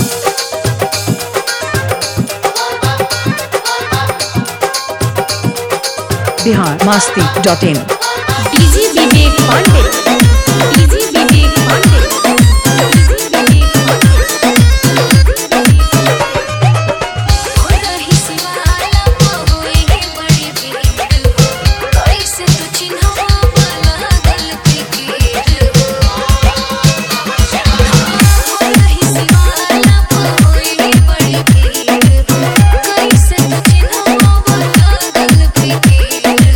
Bihar Masti dot in DJ Vivek Pandey DJ Vivek Pandey DJ Vivek Pandey ही सिवाला होए है बड़ी भीड़ कैसे तू चिन्हवा वाला गल पे गिर ही सिवाला होए है बड़ी भीड़ कैसे तू चिन्हवा वाला गल पे गिर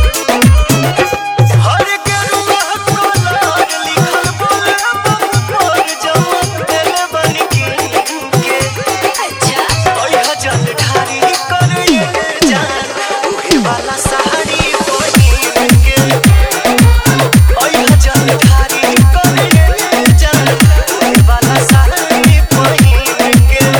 हर गेरुआ कलर लिखल बोले पर जमन दिल बन के के अच्छा ओह जल ढारी कर ये जान उहे वाला साड़ी पहिन के ओह जल ढारी कर ये जान उहे वाला साड़ी पहिन के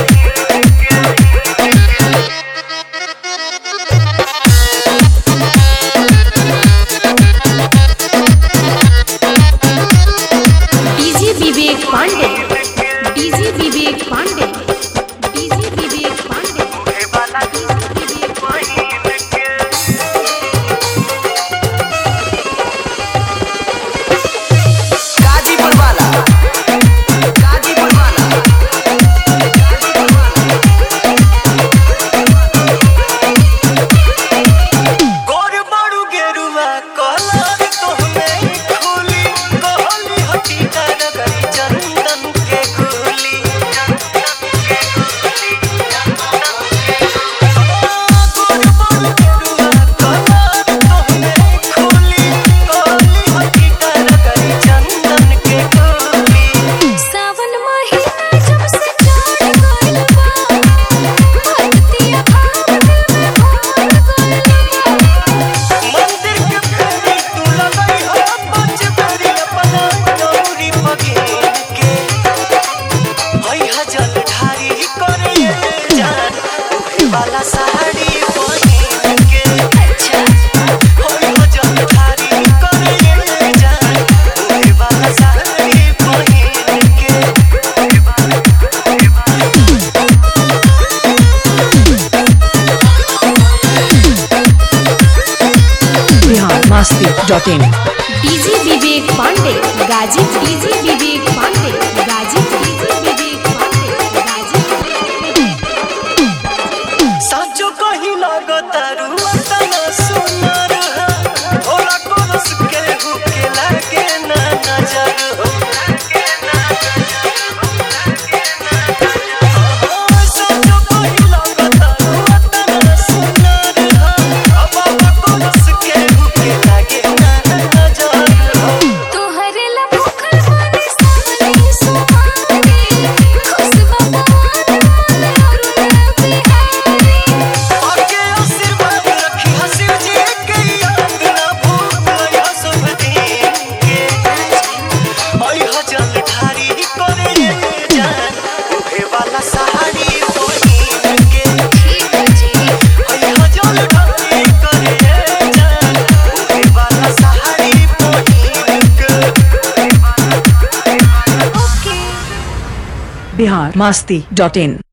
DJ Vivek Pandey DJ Vivek Pandey DJ Vivek Pandey उहे वाला डीजी विवेक पांडे पहिन के गाजीपुर वाला गाजीपुर वाला गाजीपुर वाला गोर बारू गेरुआ कलर तोहमे खुली कहली हकीकत गई चंदन के खुली गोर बारू गेरुआ कलर तोहमे खुली कहली हकीकत गई चंदन के खुली सावन महीना जब से चढ़ गइल बा भक्तिया भाव दिल में भर गइल बा मंदिर के फेरी तू लगई हो पाँच बेरी अपना गौरी पगेर के हई हजल ढारी करे जान उहे वाला साड़ी पहिन के अच्छा हई हजल ढारी करे जान उहे वाला साड़ी पहिन के उहे वाला उहे वाला Bihar Masti dot in DJ Vivek Pandey गाजी डीजी विवेक पांडे गाजी डीजी विवेक पांडे गाजी साचो कहीं लागतारू तना सुनर होला कोरस के हुके लागे ना नजर हो साचो कहीं लागतारू तना सुनर अब कोरस के हुके लागे ना नजर हो तोहरे ला भूखल माने सावली सुहानी खुशबा पवन मन और बिहारी आगे आशीर्वाद रखी हसीब जी के याद ना भूल सब दिन के ओई हजल ढारी करे जान उहे वाला साड़ी पहिन के ठीक जी ओई हजल ढारी करे जान उहे वाला साड़ी पहिन के ओके बिहार मास्ती डॉट इन